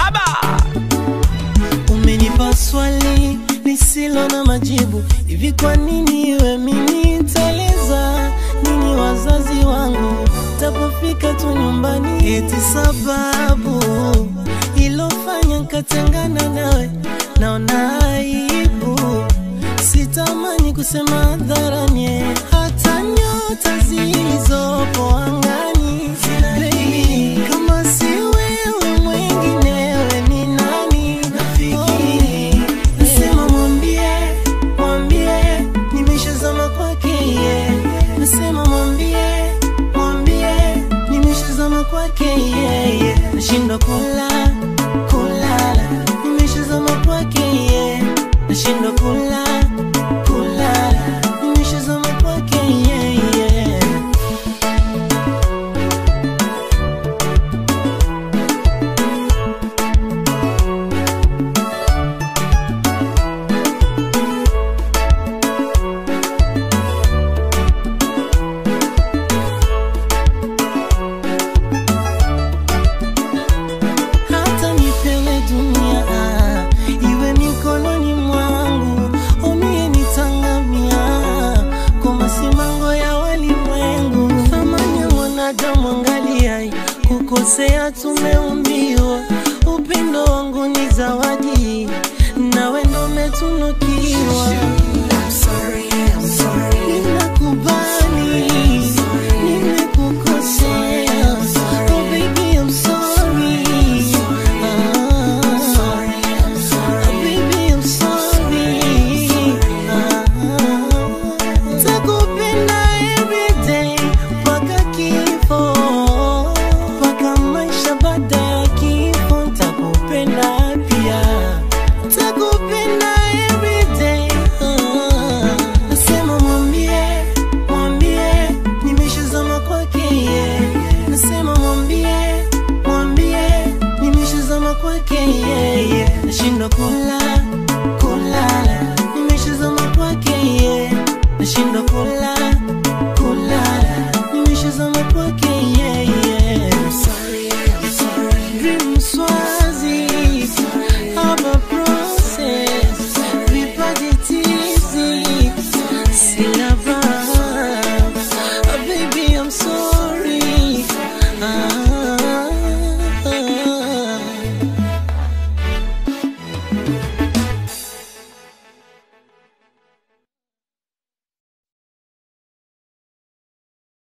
baba Umenipa swali lisilo na majibu, hivi kwa nini iwe mimi nitaeleza nini wazazi wangu tapofika tu nyumbani, eti sababu ilofanya nkatengana nawe, naona aibu, sitamani kusema hadharani, hata nyota zilizopo angani Baby, kama si wewe mwenginewe ni nani? Nafikiri nasema mwambie, mwambie nimeshazama kwake yeye. Nasema mwambie, mwambie nimeshazama kwake yeye. Nashindwa kula, kulala, nimeshazama kwake yeye. Nashindwa kula, kulala, nimeshazama kwake yeye. hata nipewe dunia iwe mikononi mwangu, omie nitangamia kwa masimango ya walimwengu. Thamani ya mwanadamu angalia, kukosea tumeumbiwa, upendo wangu ni zawadi, nawe ndo umetunukiwa. Ninakubali, nimekukosea. Oh baby, I'm sorry. Ah, baby, I'm sorry. Ah, takupenda every day mpaka kifo, mpaka maisha baada ya kifo. Takupenda pia, takupenda every day. Ah, nasema mwambie, mwambie nimeshazama kwake yeye. Nasema mwambie, mwambie nimeshazama kwake yeye. Nashindwa kula